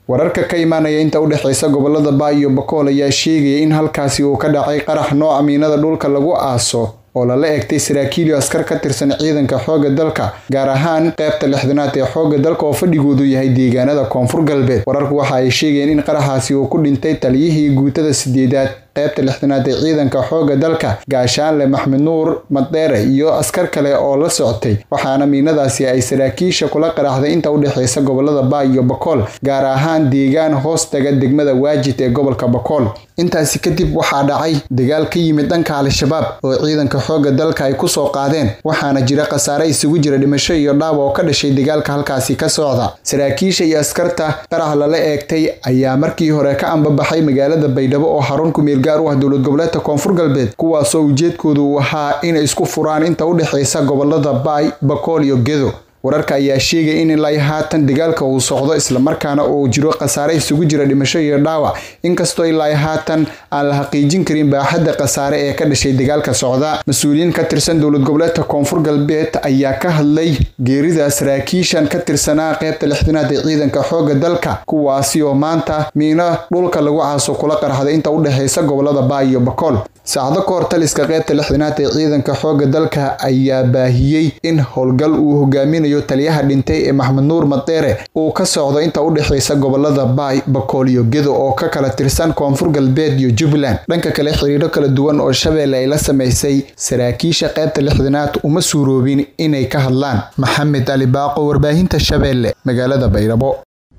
wararka ka imaanaya inta u dhexeysa gobolada baay iyo bakool ayaa sheegaya in halkaasi uu ka dhacay qarax nooca miinada dhulka lagu aaso oo lala egtay saraakiil iyo askar ka tirsan ciidanka xoogga dalka gaar ahaan qaybta lixdanaad ee xoogga dalka oo fadhigoodu yahay deegaanada koonfur galbeed wararku waxa ay sheegayeen in qaraxaasi uu ku dhintay taliyihii guutada sideedaad qaybta lixdanaad ee ciidanka xoogga dalka gaashaanle maxmed nuur madeere iyo askar kale oo la socotay waxaana miinadaasi ay saraakiisha kula qaraxday inta u dhexeysa gobolada baay iyo bakool gaar ahaan deegaan hoos taga degmada waajid ee gobolka bakool intaasi kadib waxaa dhacay dagaal ka yimid dhanka al-shabaab oo ciidanka xoogga dalka ay kusoo qaadeen waxaana jira khasaare isugu jira dhimasho iyo dhaawa oo ka dhashay dagaalka halkaasi ka socda saraakiisha iyo askarta qarax lala eegtay ayaa markii hore ka ambabaxay magaalada baydhabo oo xarun kumeel gaar u ah dowlad goboleedka koonfur galbeed kuwaasoo ujeedkoodu uu ahaa inay isku furaan inta u dhexeysa gobolada baay bakool iyo gedo wararka ayaa sheegaya in ilaa haatan dagaalka uu socdo islamarkaana uu jiro khasaare isugu jira dhimasho iyo dhaawac inkastoo ilaa haatan aan la xaqiijin karin baaxadda khasaare ee ka dhashay dagaalka socda mas-uuliyiin ka tirsan dowlad goboleedka koonfur galbeed ayaa ka hadlay geerida saraakiishan ka tirsanaa qaybta lixdanaad ee ciidanka xoogga dalka kuwaasi oo maanta miino dhulka lagu caaso kula qarxday inta u dhexeysa gobolada baay iyo bakool saacdo ka hor taliska qaybta lixdanaad ee ciidanka xoogga dalka ayaa baahiyey in howlgal uu hogaaminayo taliyaha dhintay ee maxmed nuur madeere uu ka socdo inta u dhexeysa gobolada baay bakool iyo gedo oo ka kala tirsan koonfur galbeed iyo jubbaland dhanka kale xiriiro kala duwan oo shabeelle ay la samaysay saraakiisha qaybta lixdanaad uma suuroobin inay ka hadlaan maxamed ali baaqo warbaahinta shabeelle magaalada baydhabo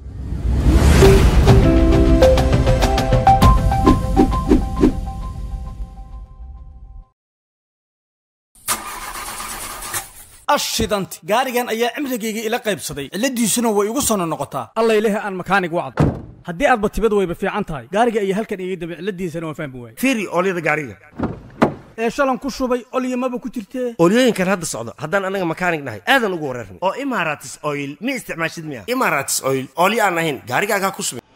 ashidanti gaarigan ayaa cimrigayga ila qaybsaday cilladiisuna way igu sono noqotaa allayleh aan makaanig wacdo haddii aadba tibad wayba fiican tahay gaariga ayaa halkan iga dambe cilladiisana waan fahmi waayey fiiri oolyada gaariga ee shalan ku shubay olyamaba ku jirtee oolyooyinkan hadda socdo haddaan anaga makaanig nahay aadan ugu wareerna oo imaratis oil ma isticmaashid miya imaratis oil oolyo aan ahayn gaarigaagaa ku subin